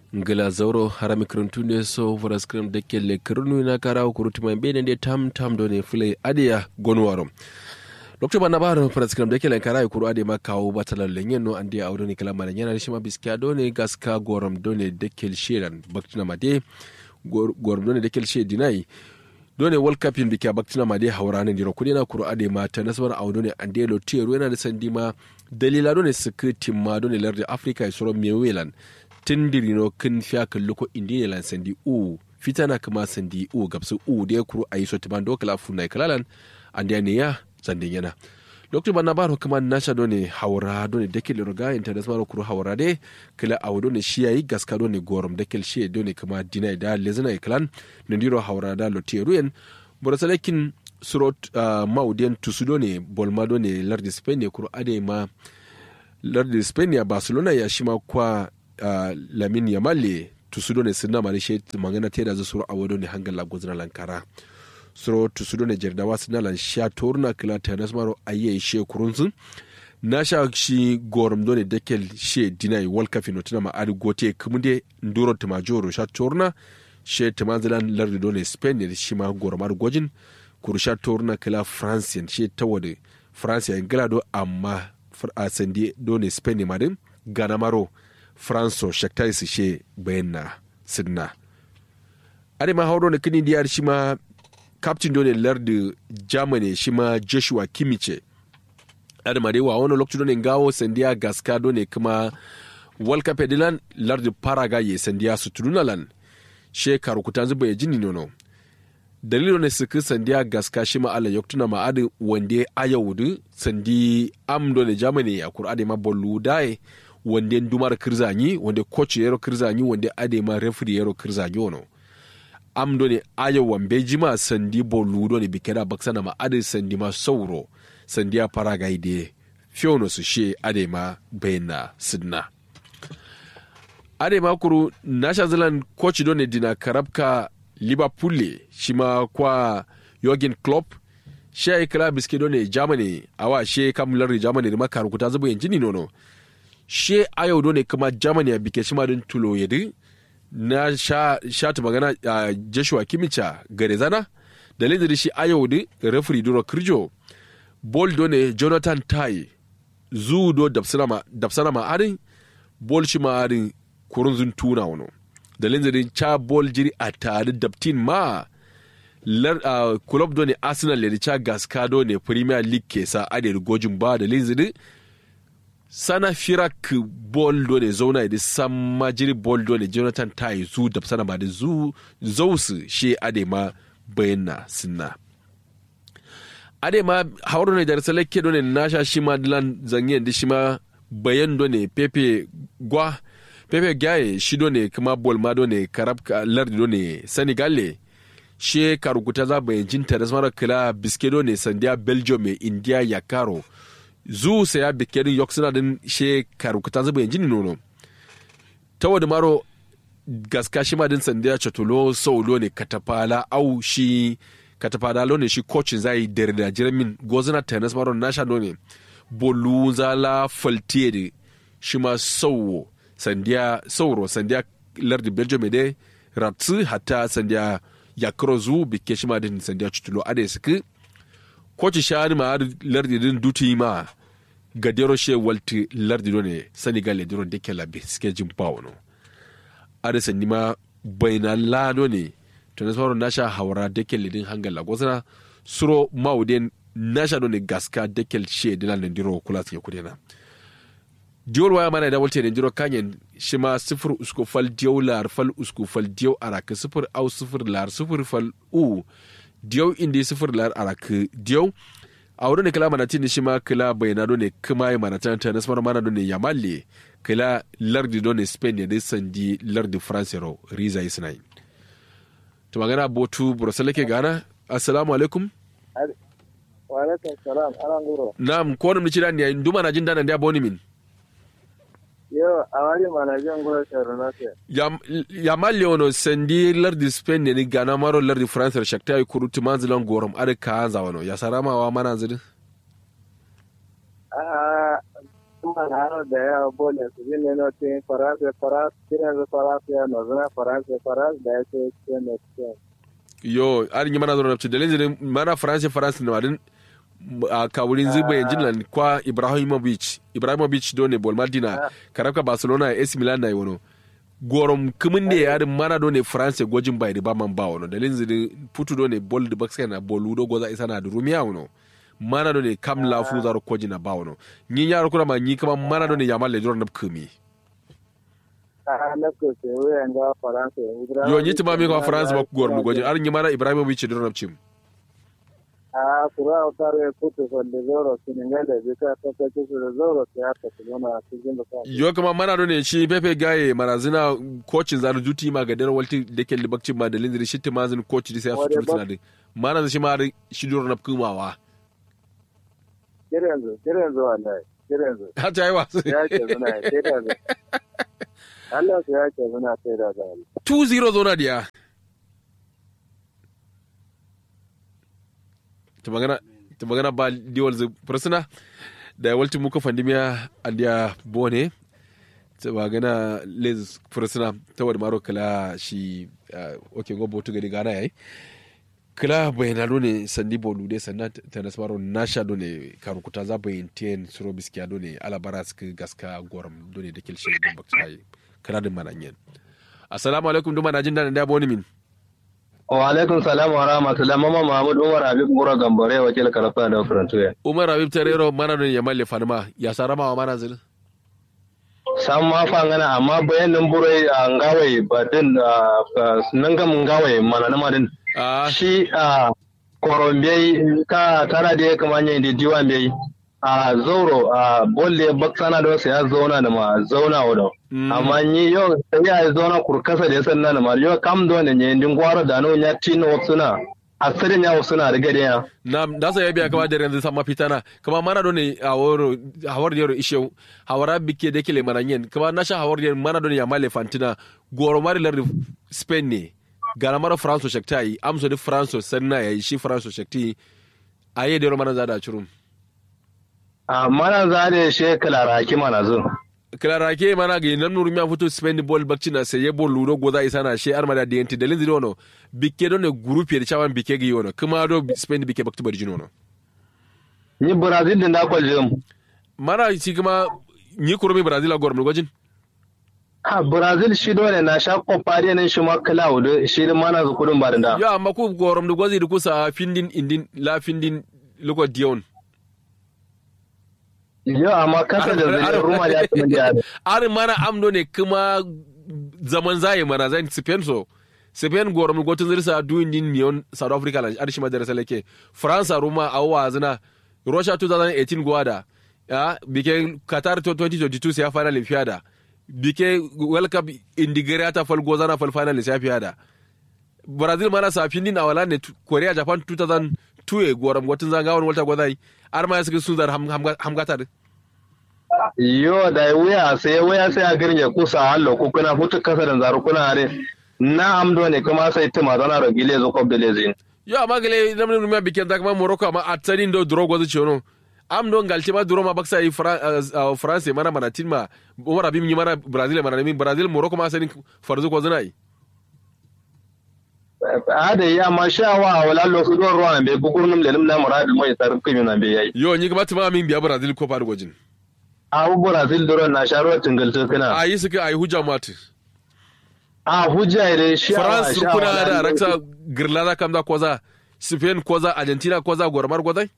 ngila zauro harami kiruntunde so voras kiram dekkelle kirunu na kara kurutuma bene de tam tam do ne fule adiya gonwaro lokto bana baro voras kiram dekkelle kara kuru ade ma kawo batala lenyen no andi awdo ni kala mala nyana shima biskiya do ne gaska gorom do ne dekkel sheran baktina made gorom do ne dekkel she dinai dole world cup yin biki baktina ma dai hauranin diro kudi na kuro ade ma ta nasabar audo ne ande lo tiyaro yana da sandi ma dalila do ne suka timma do ne lardi africa ya soro mewelan tindiri no kin fiya kallo ko indiya lan sandi u fitana kama sandi u gabsu u da ya kuro ayi so timan do kala funai kalalan ande ne ya sandin yana lokacin ban na baro kuma nasha do ne haura do ne dekil roga international kuro haura de kila awdo ne shi yayi gaska do ne gorom dekil shi do ne kuma dinai da lezina iklan ne diro haura da loteruyen borosalekin surot uh, maudien tusudo ne bolma do ne lardi spain ne kuro ade ma lardi spain ya barcelona ya shima kwa uh, lamin yamalle tusudo ne sinna mari shi mangana teda zo suro awodo ne hangal la gozna lankara suro tusudo ne jerdawa sinalan sha torna kila tanas maro aye she kurunsun na sha shi gorom done dekel she dinai world cup no tuna ma adi gote kumude nduro timajoro sha torna she timanzilan lardi done spain ne shi ma gorom adi gojin kuru sha torna kila france she tawade france ya ngala amma a sandi done spain ne madin gana maro france shaktai su she bayan sidna ade ma hauro ne kini diyar shi ma captain dole lardi germany shi ma joshua kimice adama dai wa wani lokacin dole gawo sandiya gaska dole kuma world cup edilan lardi paraga ye sandiya su turunalan she karukutan zuba ya jini nono dalilo ne suka sandiya gaska shi ma ala yoktuna ma adi wande ayawudu sandi am dole germany a kur'ade ma bollu dai wande dumar kirzanyi wande coach yero kirzanyi wande ade ma referee yero kirzanyi wono am doni ayo wambe jima sandi bolu doni bikera baksana ma ade sandi ma sauro sandi a paraga ide fiono su she ade ma bayna sidna ade ma kuru nasha zealand coach doni dina karabka liverpool shima kwa Jurgen Klopp she ay kala biske doni germany awa she kamular germany ma karukuta zubu yanjini nono she ayo doni kama germany bike shima din tulo yedi na sha, sha ta magana a uh, joshua kimicha gare zana da lidiri shi ayo di referee duro kirjo bol do ne jonathan tai zu do dapsana ma adin bol shi ma adin kurun zun tuna wano da lidiri cha bol jiri a tare daptin ma lar uh, club do ne arsenal le cha gaska do ne premier league ke sa ade gojin ba da lidiri sana firak bol do ne zauna da san majiri bol do ne jonathan tai zu da sana ba da zu zausu she ade ma bayyana sinna ade ma hauro ne dar salake do ne nasha shi ma dilan zanyen da shi ma bayan do ne pepe gwa pepe gaye shi do ne kuma bol ma do ne karab lardi do ne senegal she karukuta za bayan jinta da samara kila biske do ne sandiya belgium india ya karo zu saya bikerin yok suna din she karukuta zuba yanjini nono ta wadda maro gaska shi ma din sandiya chatulo saulo ne katafala au shi katafala lo ne shi coachin zai dare da jiramin gozina tennis maro nasha ne bolu zala faltiye da shi ma sauwo sandiya sauro sandiya lardi belgium de ratsu hatta sandiya yakro zu bike shi ma din sandiya chatulo ade suke koci shani ma lardi din duti ma ga dero she walti lardi ne senegal le dero deke la biske jin pawno ada sandi ma bayna lado ne to na sauran nasha hawara deke le din hangal la gosana suro mauden nasha do ne gaska deke she dinan ne diro kula ke kudena diol waya mana da walte ne diro kanyen shi ma sifir usko fal diyo lar fal usko fal diyo araka sifir au sifir lar sifir fal u diyau indi sifir lar arak diyau a wurin da kila manatin shi ma kila bayana ne kuma yi manatan ta nasmar mana ne yamalle kila lardi ne spain ne dai sandi lardi france ro riza yi sinai to magana botu burasala ke gana assalamu alaikum wa alaikum salam ana nguro na'am ko wani mici ne nduma na jin dana da boni min yo awali mana jin nguro sharo na ke ya malle ono sandi lardi spain ne ni gana maro lardi france shakta yi kurutu manzilan gorom ada ka anza wano ya sarama wa mana zidi a kuma na hano da yawa bole su ji ne notin faransa faransa kiran zu faransa ya nozuna faransa faransa da ya ce ce ne ce yo arin mana zo nafci dalin zinin mana france france na wadin a kawurin zuba yanzu nan kwa ibrahimovic ibrahimovic dole bol madina karabka barcelona ac milan na yi wano gorom kumin da yarin mana dole france gwajin bai da baman ba wano dalin zinin putu dole bol da baksa na bol do goza isa na da rumiya wano mana dole kam lafu zaro koji na ba wano nyi yaro kuna ma nyi kama mana dole yamal le na kumi a na ko se wuyan ga faransa yo nyi tuma mi kwa france ba gorom gwajin arin nyi mana ibrahimovic da nafci a kura utare putu son de zoro siningale bika ta ta ce da zoro ta ya ta kuma cikin da kan yo kama mana dole shi pepe gaye marazina kocin zaru duti ma ga dare walti da ke libakcin ma da lindiri shi ta mazin koci da sai su turu tunadi mana shi ma shi duro na kumawa kiran zu kiran zu wallahi kiran zu ha ta yi wasu ya ce zuna ya ce da zu Allah su ya ce zuna sai da zu 2-0 zona diya ta magana ta magana ba diwal zu fursuna da walti muka fandimiya andiya bone ta magana lez fursuna ta wadda maro kala shi ok gobo tu gari gana yayi kila bayanano ne sandi bolu de sannan ta nasmaro nasha done karukuta za bayin ten suro biskiya done alabara suka gaska goram done da kilshi don baksa kala din mananyen assalamu alaikum duma na jin daɗin da boni min wa alaikum salam wa rahmatullah mama mahmud umar habib mura gambare wakil karafa da farantuya umar habib tarero mana don ya malle fanima ya sarama wa mana zil sam ma fa ngana amma bayanin burai a ngawai ba din nan ga mun ngawai mana na madin shi a korombe ka tara da kama yin da diwan bai a zauro a bolle baksana da wasu ya zauna da ma zauna wa amma ni yau sai ya zauna kurkasa da ya sanna da ma yau kam da wani ne din gwaro da no ya tino suna asirin ya suna riga da ya na da sa ya biya kama da yanzu sama fitana kama mana do ne a woro hawar yaro ishe hawara bike da kele maranyen kama na sha hawar yaro mana do ne ya male fantina goro mari lar spain ne gara mara france shakta yi amso di france sanna ya yi shi france shakti a yi da yaro mana zada curum a mana za da shi kilaraki mana zo kilaraki mana ga nan nuru miya fito spain ball bakci na sai ball ludo goza isa na shi armada da yanti dalin zidi wono bike don ne group da chawan bike gi wono kuma do spain bike bakti bari jino no ni brazil din da kwaljin mana shi kuma ni kurumi brazil a gormu gojin a brazil shi dole na sha kwafari nan shi ma cloud shi da mana zu kudin barin da ya amma ku gorom da gozi da kusa findin indin la findin lugo dion Yo, amma kasa da zai ruma ya kuma da Ari mana amdo ne kuma zaman zai mana zai Spain so. Spain gorom gotun zirsa duin din miyon South Africa lan arshi madara salake. France ruma awwa zina. Russia 2018 gwada. Ya bike Qatar 2022 sai final fiada. Bike World Cup indigare ta fal gozana fal final sai fiada. Brazil mana sa fin din awala ne Korea Japan 2002 gorom gotun zangawan walta gwadai. Ar ma suka sun zar hamgata din. yo da wuya sai wuya sai a girge kusa hallo ko kuna hutu kasa da zaru kuna are na amdo ne kuma sai tuma zana da gile zo kob da lezin yo amma gele namni rumia bikin da kuma morocco amma atsanin do drogo zu chono am don galti ma duro ma baksa yi france mana mana tin ma umar abim yi mana brazil mana min brazil morocco ma sanin farzu ko zuna yi ada ya ma sha wa wala lo su don ruwan be gugurnum lelim na muradil mai tarkin na be yayi yo ni kuma tuma min biya brazil ko faru gojin abu brazil duro na sharo tingalto kana a yi suka a yi hujja mati a hujja ne shi france kuna da raksa girlada kam da koza spain koza argentina koza gormar gozai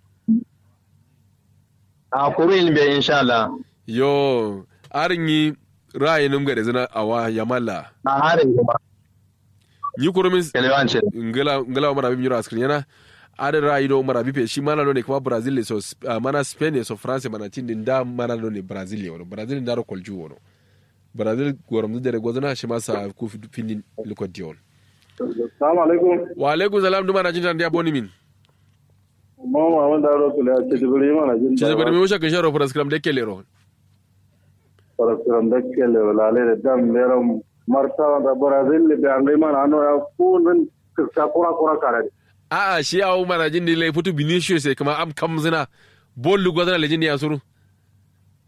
a kurin be insha Allah yo arin yi ra'ayin ga da zina awa yamala a harin kuma ni kurumin kelewance ngala ngala mara bi mira askrin yana adin ra'ayi do mara bipe shi mana ne kuma brazil ne so uh, mana spain ne so france mana tin din da mana ne brazil ne wono brazil da ro kolju wono brazil gorom da da gozana shi masa ku finin likod dion Assalamu alaikum. wa alaikum salam duma na jinta ndiya boni min Mama wanda ro kula ce duburi mana jin. ci zabar mi wusha kan sharo for scrum de kelero Parasram da kele wala le dam meram marta da Brazil le da ngai mana ano ya kunun ka kura kura kare. a a shi awu mana jin dile futu vinicius sai kuma am kam zina bollu gozana le jin ya suru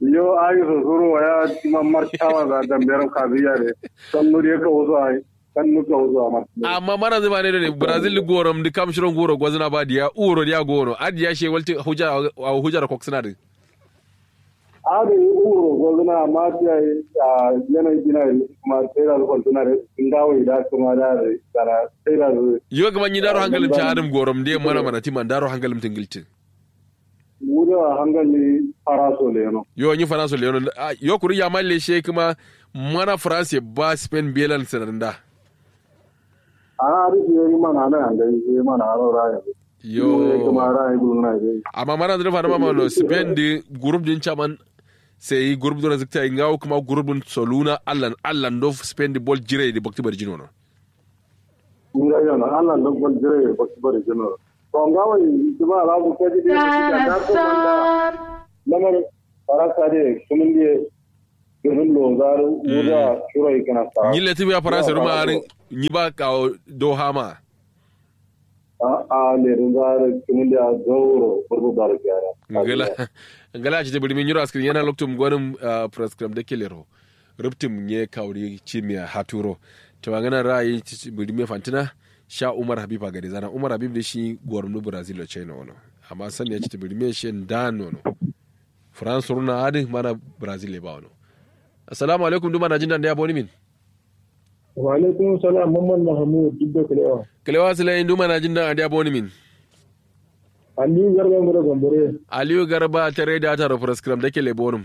yo ayi so suru waya ma martawa da damberan kabiya ne kan nuri ka wuzo ai kan nuka wuzo ma amma mana zai bane da brazil gorom di kam shiron goro gwazna ba diya uro diya goro adiya she walti huja hujar koksina din ada yi uro gwazna ma ta yanayi gina kuma sai da zuwa suna da ngawo da kuma da da sai da yo ga manyi daro hangalim ta adam gorom de mana mana timan daro hangalim tingiltin wuda hangali faraso le no yo nyi faraso le no yo kuri ya malle she kuma mana france ba spain belan sananda ana rufe yi mana na yanda yi mana aro raya yo kuma raya gudu na yi amma mana da fa mama no spain di group din chaman sai group do zikta ngawo kuma group din soluna allan allan do spain di bol jire di bakti barjino no nga yana Allah da bol jire bakti barjino to ngawo kuma ala bu kaji de da ko manda lamar faraka de kumin de irin longaru wuda shiro ikana sa nyille tibi ya faransa ruma arin nyiba ka do hama a a ne rungar kumin da gauro burbu bar gyara ngala ngala ci tibiri min yura askrin yana loktum gwanin prescribe da kelero ruptum nye kauri chimia haturo to ngana ra'ayi tibiri me fantina sha umar habib a gari zana umar habib da shi gwarnu brazil china wono amma sani ya ci tibiri me shi dan wono france runa adin mana brazil ba wono assalamu alaikum duma na jin dan da ya boni min wa alaikum salam mamman mahmud duk da kalewa kalewa sila duma na jin dan da ya boni min aliyu garba mu da gambare aliyu garba tare da ta prescribe da ke lebonum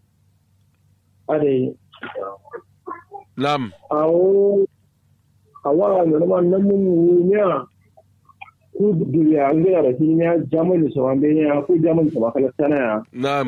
ade nam awo awa na ma nan mun ne ku duniya an ga da shi ne jamani so an ne ku jamani so kala sana ya nam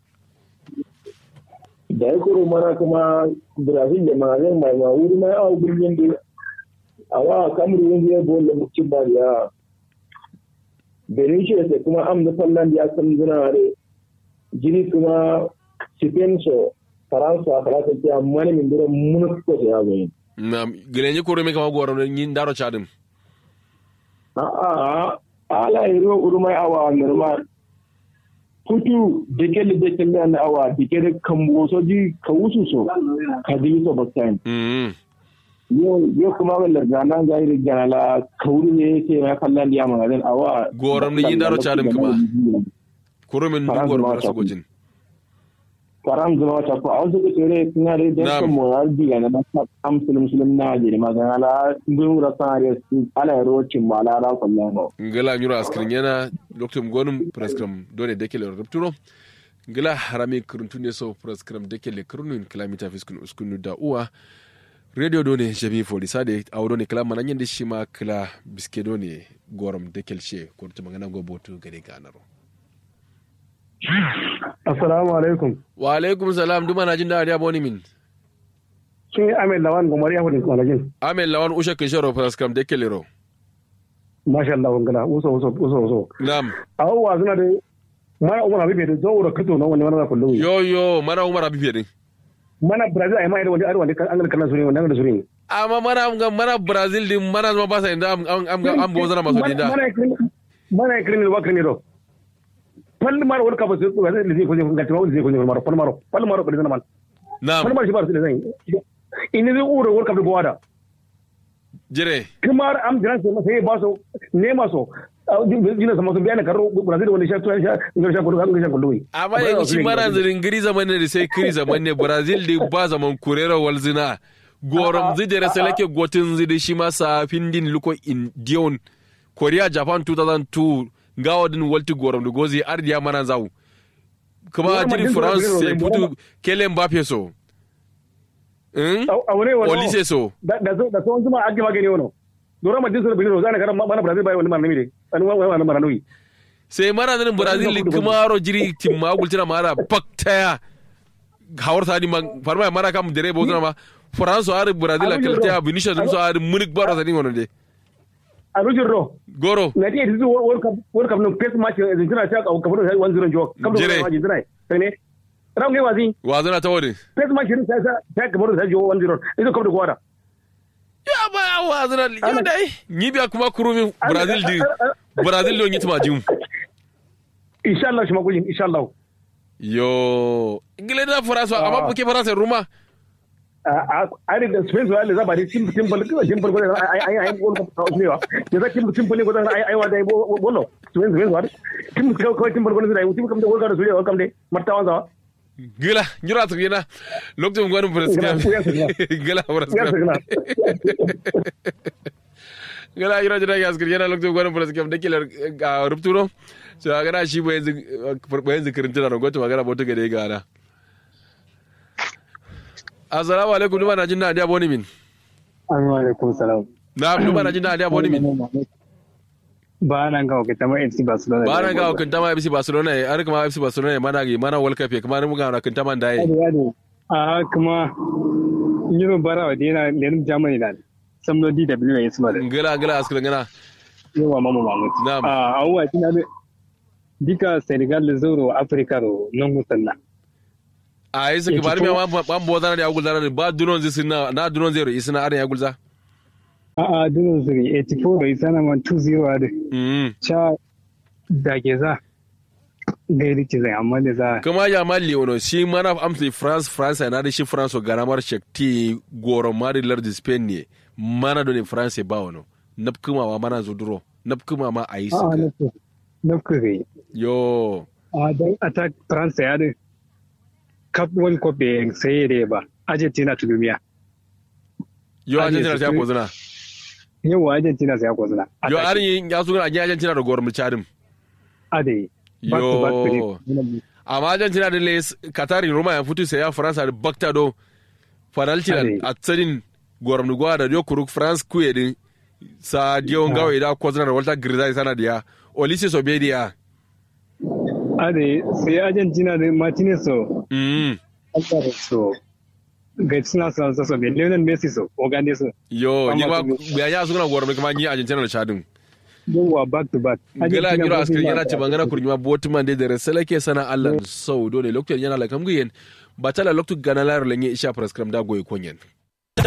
da ya kuro mana kuma brazil da magazin mai ma wuri mai awa birnin da awa kamar yin zai bo da mutum ba ya benin shi da kuma am da fallan ya san zuna ne jini kuma spain so faransa faransa ce amma ne min dura mun ko ya zo nam gilenye koro me kama goro yin daro chadim a a ala iro urmai awa normal kutu dike da dike da na awa dike da kambo so ji ka wusu so ka ji so bakan mm yo yo kuma wala gana ga iri gana la kauri ne yake ya kallan ya magana awa Goron ni yin daro chadim kuma. koro min Faransa goro ma mara ta sogojin faran zama ta ko awon suka tere kuna da da Na'am. kan mo ya diga na am muslim muslim na je magana la ngun ra sa ya ala rocin mala ra sallallahu ngala nyura askrin yana loktum gonum prescribe dole dekele rupturo ngala harami kuruntunde so prescribe dekele kurunun kilamita fiskun uskunu da uwa radio done jami foli sade awdo ne kala mananyen de shima kala biske done gorom dekel she kurtu mangana go botu gade ganaro assalamu alaikum wa alaikum salam duma na jin da ya boni min kin amin lawan gomar ya hudin kwalajin amen lawan usha kishoro prescribe dekele ro masha Allah ngala uso uso uso uso nam awwa suna da mara umar habibe da zawura kato na wani wani kullu yo yo mara umar abi fedin mana brazil ai mai da wani wani an ga kallon suri wannan da suri amma mana am ga mana brazil din mana zama ba sa inda am am am am bozana maso dinda mana mana criminal wa criminal pal mara wani kafa su ko zai zai ko zai ga tawo zai ko zai mara pal mara pal mara ko zai man nam pal mara shi ba su da zai in zai uro wani kafa gwada jire kamar am jiran sai sai ba su ne ma so jina sama su biya na karo brazil wani sha tuwa sha ngar sha kudu ngar sha kudu amma yanzu shi mara zirin giri zaman ne da sai kiri zaman ne brazil da ba zaman kurera walzina gorom zidere seleke gotin zidi shi masa findin luko indiyon korea japan 2002 gawa din walti gorom da gozi ardiya mana zau kuma jiri france sai putu kele mbappe so Hmm? a wani wani olise so da da da so zuma ake magani wono dora ma dinsu bidiro zana karam mana brazil bai wani marnami ne an wani wani marnami sai mara zanin brazil kuma ro jiri timma gultina mara baktaya hawar tani ma farma mara kam dere bo ma france ar brazil a kalta vinicius dum so ar munich baro tani wono de a rujin ro goro na ti edizu world cup world cup no face match argentina ta ka ka fara 1-0 jo kam Jere. do argentina sai ne ran ne wazi wazana ta wani face match ne sai ta ka fara jo 1-0 ido kam da gwada ya ba ya wazana yo dai ni biya kuma kurumi brazil di brazil do nyitma jum insha Allah shi magujin insha Allah yo ingile na faransa amma buke faransa ruma a da spain zuwa da zaba da tim tim bal ko tim bal ko ai ai ai gol ko ne wa da za tim tim bal ko ai ai wa da bolo spain spain zuwa tim ko ko tim bal ko da tim kam da gol ka da su kam de marta wa gila jura ta gina lokacin gwanin furaskam gila furaskam gila jira jira ya askar yana lokacin gwanin furaskam da kila ga rupturo so a gana shi bayan zikirin tana da gwata magana bauta ga da ya gana assalamu alaikum duma na jin na adiya boni min assalamu alaikum salam na duma na jin na adiya boni min ba nan ga wakilta ma FC Barcelona ba nan ga wakilta ma FC Barcelona ne har kuma FC Barcelona ne mana ga mana World Cup kuma mun ga wakilta man dai a kuma Euro bara wa dina lenin Germany na samno DW ya suma da ngala ngala askira ngana yawa mama mamut na'am a awwa kina da dika Senegal zoro Africa ro non musanna a yi suka bari mai ban bo zana da agul zana ba dunon zai sina na dunon zai ro isina arin agul za A'a, dunan zuri 84 da isa na man 2-0 a da. Cha da ke za. Gairi ce zai amma da za. Kuma ya malli wano shi mana amsa France France na da shi France garamar shakti goro mari lardi Spain ne mana da ne France ba wano. Nafkuma ma mana zuduro. Nafkuma ma a yi suka. A'a, nafka gai. Yo. A don attack France ya da Cup World Cup sai da ba. Argentina ta duniya. Yo Argentina ta ko zina. yau Argentina sai ya kwazina. Yo arin ya su a Argentina da gorum chadim. Ade. Yo. Amma Argentina da les Qatar Roma ya futu sai ya Faransa da bakta do fanalti a tsarin gorum da gwada da kuruk France kuye din sa diyo ngawe da kwazina da Walter Grizai sana diya. Olise Sobedia. Ade sai Argentina da Martinez so. Mm. so. ga suna son sasa bai Lionel Messi so ogande so yo ni ma ya ya suna gwar kuma ni Argentina da Chadin yawa back to back gala giro askari yana ce bangana kurjuma botuman da resala ke sana Allah sau dole lokacin yana la kamgiyen ba tala lokacin gana layar lenye isha prescribe da goyi konyen